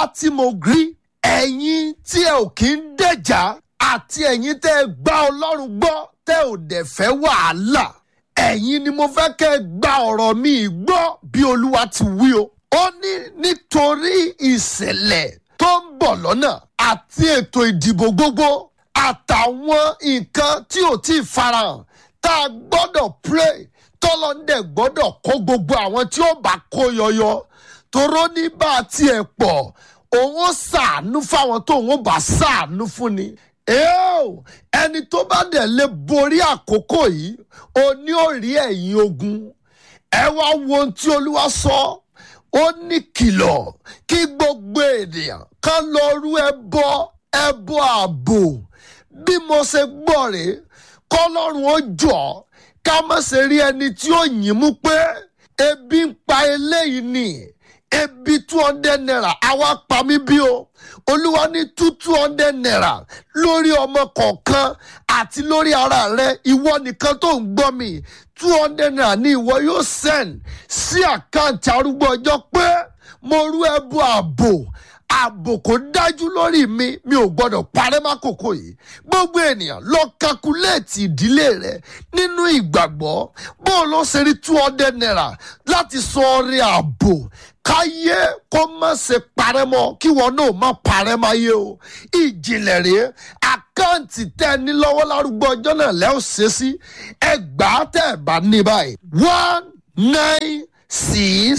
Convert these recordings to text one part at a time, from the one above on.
tí mo rí ẹ̀yin tí ẹ ò kí ń dẹ̀jà àti ẹ̀yin tẹ́ ẹ gbá ọlọ́run gbọ́ tẹ́ ò dẹ̀ fẹ́ wàhálà ẹ̀yin ni mo fẹ́ kẹ́ ẹ gba ọ̀rọ̀ mi gbọ́ bí olúwa ti wí o. ó ní nítorí ìṣẹ̀lẹ̀ tó ń bọ̀ lọ́nà àti ètò ìdìbò gbogbo àtàwọn nǹkan tí ò tí ì farahàn tá a gbọ́dọ̀ pray tọ́lọ́ndẹ̀ gbọ́dọ̀ kó gbogbo àwọn tí ó bá kó yọyọ toró ní bá a tiẹ̀ pọ̀ òun ó ṣàánú fáwọn tó òun ó bá ṣàánú fún ni. Eo, ẹni tó bá dẹ̀ lè borí àkókò yìí o ní ò rí ẹ̀yìn ogun ẹ wá wo ohun tí olúwa sọ ó ní kìlọ̀ kí gbogbo ènìyàn kan lọ rú ẹbọ ẹbọ ààbò bí mo ṣe gbọ́ rèé kọ́lọ́run ó jọ ká má ṣe rí ẹni tí ó yìn mú pé ebi ń pa eléyìí ni ebi two hundred naira àwa pa mí bí o olúwa ní two two hundred naira lórí ọmọ kọ̀ọ̀kan àti lórí ara rẹ ìwọ nìkan tó ń gbọ́ mi two hundred naira ni ìwọ yóò send sí àkáǹtì arúgbó ọjọ́ pé mo rú ẹbú ààbò ààbò kò dájú lórí mi mi ò gbọdọ̀ parẹ́ mákòókò yìí gbogbo ènìyàn lọ kakuléètì ìdílé rẹ nínú ìgbàgbọ́ bó o lọ ṣe rí two hundred naira láti sọ ọrẹ ààbò káyé kó má ṣe parẹ́ mọ́ kí wọn náà má parẹ́ máa yé o ìjìnlẹ̀ rèé àkáǹtì tẹ́ ẹ ní lọ́wọ́ lárúgbó ọjọ́ náà lẹ́ ò ṣe sí ẹgbàá tẹ́ ẹ bá ní báyìí one nine six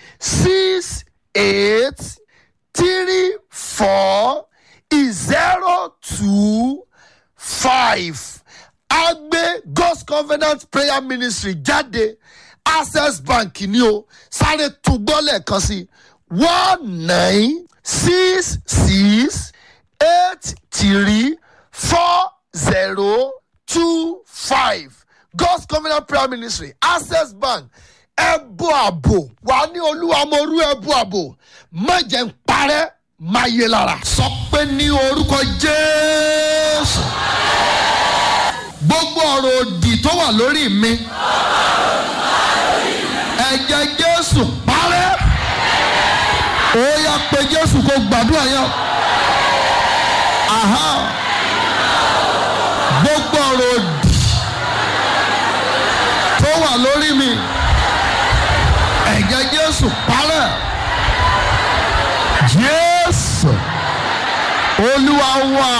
six eight three four zero two five agbe god's covenant prayer ministry jáde access bank ni o sáré tún gbọ́ lẹ́ẹ̀kan sí one nine six six eight three four zero two five god's covenant prayer ministry access bank ẹbú àbò wà ní olúwa mo rú ẹbú àbò má jẹ́ ń parẹ́ má yé lára. sọ pé ní orúkọ jésù gbogbo ọ̀rọ̀ òdì tó wà lórí mi ẹ̀jẹ̀ jésù parẹ́ ó yá pé jésù kó gbàdúrà yẹn aha gbogbo ọ̀rọ̀ òdì tó wà lórí mi ẹ̀jẹ̀ jésù parẹ́ jésù olúwa wà.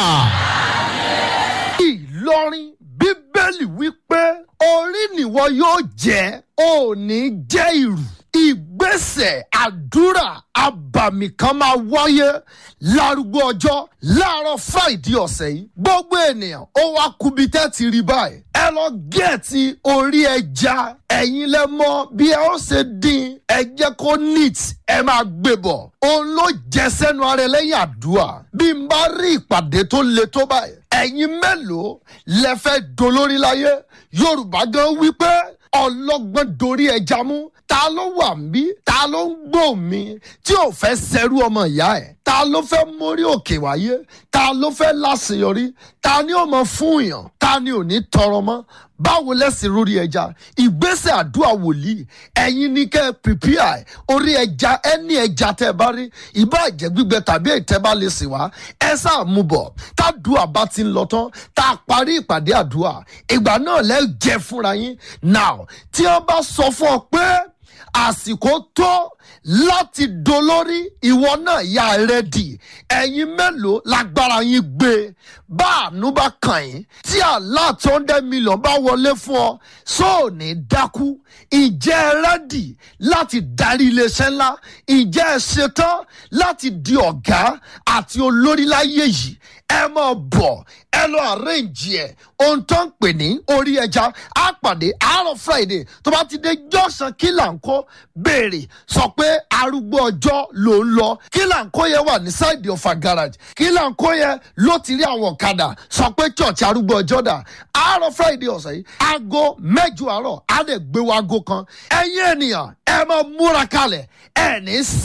ìlọrin bíbélì wípé orí nìwọ yóò jẹ́ ò ní jẹ́ ìrù ìgbésẹ̀ àdúrà abàmì kan máa wáyé lárúgbó ọjọ́ láàárọ̀ friday ọ̀sẹ̀ yìí gbogbo ènìyàn ó wá kubi tẹ́ ti rí báyìí ẹ lọ gẹ̀ẹ́tì orí ẹja ẹ̀yin lẹ mọ bí ẹ ó ṣe dín ẹ jẹ́ kó neat ẹ máa gbé bọ̀ òun ló jẹ sẹ́nu ara ẹ lẹ́yìn àdúrà bí n bá rí ìpàdé tó le tó báyìí ẹ̀yin mélòó lẹ fẹ́ dolórí láyé yorùbá gan wípé ọlọ́gbọ́n dorí ẹja mú ta ló wà mí ta ló ń gbò mí tí ò fẹ́ sẹ́rú ọmọ ìyá ẹ̀ ta ló fẹ́ mórí òkè wáyé ta ló fẹ́ láṣeyọrí ta ni ó mọ fún yàn ta ni ò ní tọrọ mọ́ báwo lẹ́sìn lórí ẹja ìgbésẹ̀ àdúrà wòlíì ẹ̀yin ní kẹ́ ẹ pìpìà orí ẹja ẹni ẹja tẹ́ ẹ bá rí ìbá ẹ̀jẹ̀ gbígbẹ tàbí ètẹ́ bá lè sìn wá ẹ sáà mú bọ̀ tádùá bá ti ń lọ tán tá a parí ìpàdé àdúrà ìgbà náà lẹ́ jẹ fúnra yín now tí wọ́n bá sọ fún ọ pé àsìkò tó láti dolórí ìwọ náà yà rẹ́dì ẹ̀yin mélòó lágbára yín gbé bá àánú bá kàn yín tí àlá tó ń dẹ́ mílíọ̀n bá wọlé fún ọ sóò ní dákú ìjẹ́ ẹ rẹ́dì láti darí iléeṣẹ́ ńlá ìjẹ́ ẹ ṣetán láti di ọ̀gá àti olórí láyé yìí ẹ mọ̀ bọ̀ ẹ lọ arrange ẹ̀ ohun tó ń pè ní orí ẹja á pàdé àárọ̀ friday tó bá ti dé jọ́sàn kílàńkó béèrè sọ pé arúgbó ọjọ́ ló ń lọ kílàńkó yẹn wà ní side ọ̀fà garage kílàńkó yẹn ló ti rí àwọn ọ̀kadà sọ pé church arúgbó ọjọ́ dà àárọ̀ friday ọ̀sẹ̀ yìí aago mẹ́jọ àárọ̀ á lè gbé wa aago kan ẹ̀yin ènìyàn ẹ máa múra kalẹ̀ ẹ̀ ní